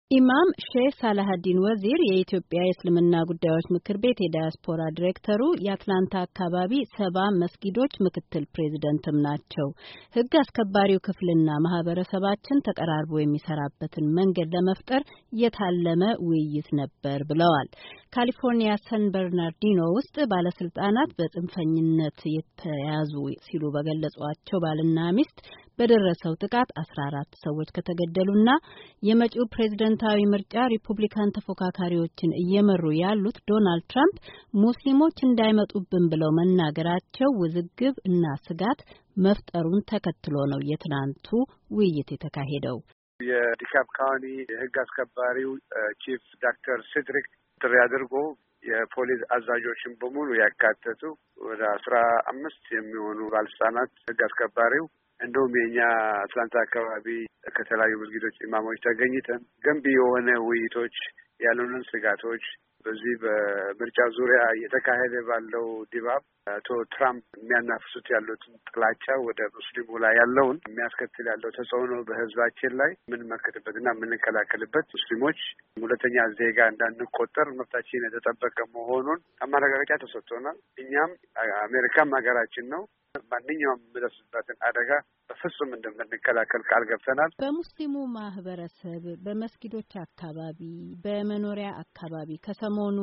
ኢማም ሼህ ሳላሀዲን ወዚር የኢትዮጵያ የእስልምና ጉዳዮች ምክር ቤት የዳያስፖራ ዲሬክተሩ የአትላንታ አካባቢ ሰባ መስጊዶች ምክትል ፕሬዚደንትም ናቸው። ሕግ አስከባሪው ክፍልና ማህበረሰባችን ተቀራርቦ የሚሰራበትን መንገድ ለመፍጠር የታለመ ውይይት ነበር ብለዋል። ካሊፎርኒያ ሰን በርናርዲኖ ውስጥ ባለስልጣናት በጽንፈኝነት የተያዙ ሲሉ በገለጿቸው ባልና ሚስት በደረሰው ጥቃት አስራ አራት ሰዎች ከተገደሉና የመጪው ፕሬዝደንታዊ ምርጫ ሪፑብሊካን ተፎካካሪዎችን እየመሩ ያሉት ዶናልድ ትራምፕ ሙስሊሞች እንዳይመጡብን ብለው መናገራቸው ውዝግብ እና ስጋት መፍጠሩን ተከትሎ ነው የትናንቱ ውይይት የተካሄደው። የዲካፕ ካውንቲ የህግ አስከባሪው ቺፍ ዶክተር ሲድሪክ ጥሪ አድርጎ የፖሊስ አዛዦችን በሙሉ ያካተቱ ወደ አስራ አምስት የሚሆኑ ባለስልጣናት ህግ አስከባሪው እንደውም የእኛ አትላንታ አካባቢ ከተለያዩ መስጊዶች ኢማሞች ተገኝተን ገንቢ የሆነ ውይይቶች ያሉንን ስጋቶች በዚህ በምርጫ ዙሪያ እየተካሄደ ባለው ድባብ አቶ ትራምፕ የሚያናፍሱት ያሉትን ጥላቻ ወደ ሙስሊሙ ላይ ያለውን የሚያስከትል ያለው ተጽዕኖ በህዝባችን ላይ የምንመክትበትና የምንከላከልበት ሙስሊሞች ሁለተኛ ዜጋ እንዳንቆጠር መብታችን የተጠበቀ መሆኑን አማረጋገጫ ተሰጥቶናል። እኛም አሜሪካም ሀገራችን ነው። ማንኛውም የሚደርስበትን አደጋ በፍጹም እንደምንከላከል ቃል ገብተናል። በሙስሊሙ ማህበረሰብ በመስጊዶች አካባቢ፣ በመኖሪያ አካባቢ ከሰሞኑ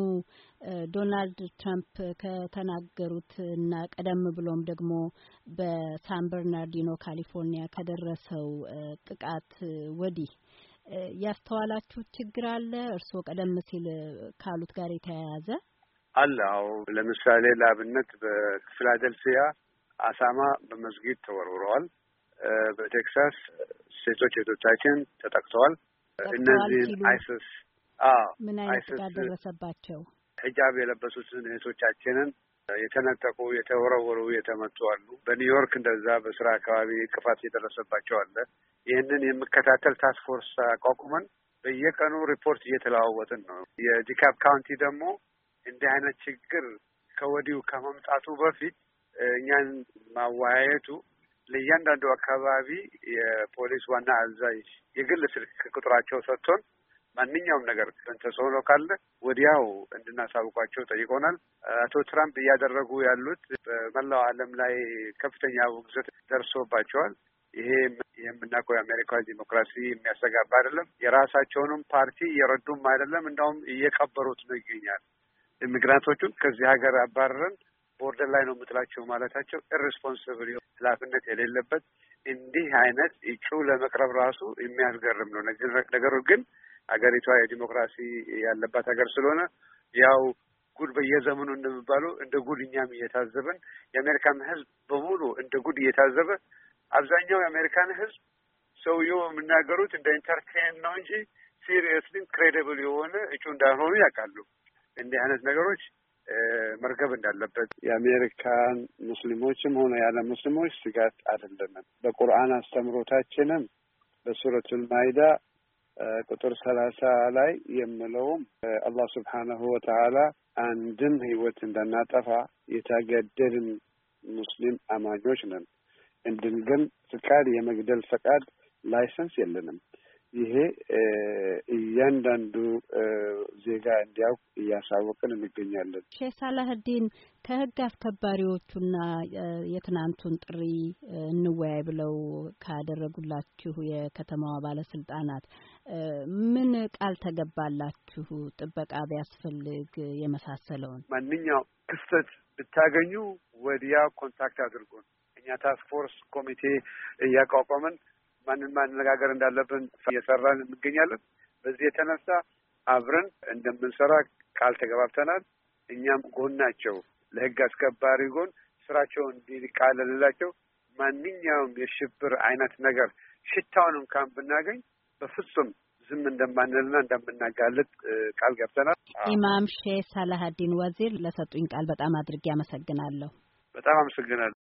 ዶናልድ ትራምፕ ከተናገሩት እና ቀደም ብሎም ደግሞ በሳን በርናርዲኖ ካሊፎርኒያ ከደረሰው ጥቃት ወዲህ ያስተዋላችሁት ችግር አለ? እርስዎ ቀደም ሲል ካሉት ጋር የተያያዘ አለ? አዎ። ለምሳሌ ለአብነት በፊላደልፊያ አሳማ በመስጊድ ተወርውረዋል። በቴክሳስ ሴቶች እህቶቻችን ተጠቅተዋል። እነዚህን አይስስ ምን አይነት ጥቃት ደረሰባቸው? ሂጃብ የለበሱትን እህቶቻችንን የተነጠቁ፣ የተወረወሩ፣ የተመቱ አሉ። በኒውዮርክ እንደዛ በስራ አካባቢ እንቅፋት የደረሰባቸው አለ። ይህንን የምከታተል ታስክ ፎርስ አቋቁመን በየቀኑ ሪፖርት እየተለዋወጥን ነው። የዲካፕ ካውንቲ ደግሞ እንዲህ አይነት ችግር ከወዲሁ ከመምጣቱ በፊት እኛን ማወያየቱ ለእያንዳንዱ አካባቢ የፖሊስ ዋና አዛዥ የግል ስልክ ቁጥራቸው ሰጥቶን ማንኛውም ነገር ተጽዕኖ ካለ ወዲያው እንድናሳውቋቸው ጠይቆናል። አቶ ትራምፕ እያደረጉ ያሉት በመላው ዓለም ላይ ከፍተኛ ውግዘት ደርሶባቸዋል። ይሄ የምናውቀው የአሜሪካ ዲሞክራሲ የሚያሰጋባ አይደለም። የራሳቸውንም ፓርቲ እየረዱም አይደለም፣ እንዳውም እየቀበሩት ነው ይገኛል። ኢሚግራንቶቹን ከዚህ ሀገር አባረረን ቦርደር ላይ ነው የምትላቸው ማለታቸው ኢሬስፖንስብል ኃላፊነት የሌለበት እንዲህ አይነት እጩ ለመቅረብ ራሱ የሚያስገርም ነው። ነገሩ ግን ሀገሪቷ የዲሞክራሲ ያለባት ሀገር ስለሆነ ያው ጉድ በየዘመኑ እንደሚባለው እንደ ጉድ እኛም እየታዘብን የአሜሪካን ሕዝብ በሙሉ እንደ ጉድ እየታዘበ አብዛኛው የአሜሪካን ሕዝብ ሰውየው የሚናገሩት እንደ ኢንተርቴን ነው እንጂ ሲሪየስሊ ክሬዲብል የሆነ እጩ እንዳልሆኑ ያውቃሉ። እንዲህ አይነት ነገሮች መርገብ እንዳለበት የአሜሪካን ሙስሊሞችም ሆነ ያለ ሙስሊሞች ስጋት አይደለንም። በቁርአን አስተምሮታችንም በሱረቱል ማይዳ ቁጥር ሰላሳ ላይ የምለውም አላህ ስብሓነሁ ወተዓላ አንድም ህይወት እንዳናጠፋ የተገደድን ሙስሊም አማኞች ነን። እንድንገል ፍቃድ የመግደል ፈቃድ ላይሰንስ የለንም። ይሄ እያንዳንዱ ዜጋ እንዲያውቅ እያሳወቅን እንገኛለን። ሼህ ሳላህዲን ከህግ አስከባሪዎቹና የትናንቱን ጥሪ እንወያይ ብለው ካደረጉላችሁ የከተማዋ ባለስልጣናት ምን ቃል ተገባላችሁ? ጥበቃ ቢያስፈልግ የመሳሰለውን ማንኛውም ክፍተት ብታገኙ ወዲያ ኮንታክት አድርጉን። እኛ ታስክ ፎርስ ኮሚቴ እያቋቋምን ማንን ማነጋገር እንዳለብን እየሰራን እንገኛለን። በዚህ የተነሳ አብረን እንደምንሰራ ቃል ተገባብተናል። እኛም ጎናቸው ለህግ አስከባሪ ጎን ስራቸውን እንዲቃለልላቸው ማንኛውም የሽብር አይነት ነገር ሽታውን እንኳን ብናገኝ በፍጹም ዝም እንደማንልና እንደምናጋልጥ ቃል ገብተናል። ኢማም ሼህ ሳላሀዲን ወዚር ለሰጡኝ ቃል በጣም አድርጌ አመሰግናለሁ። በጣም አመሰግናለሁ።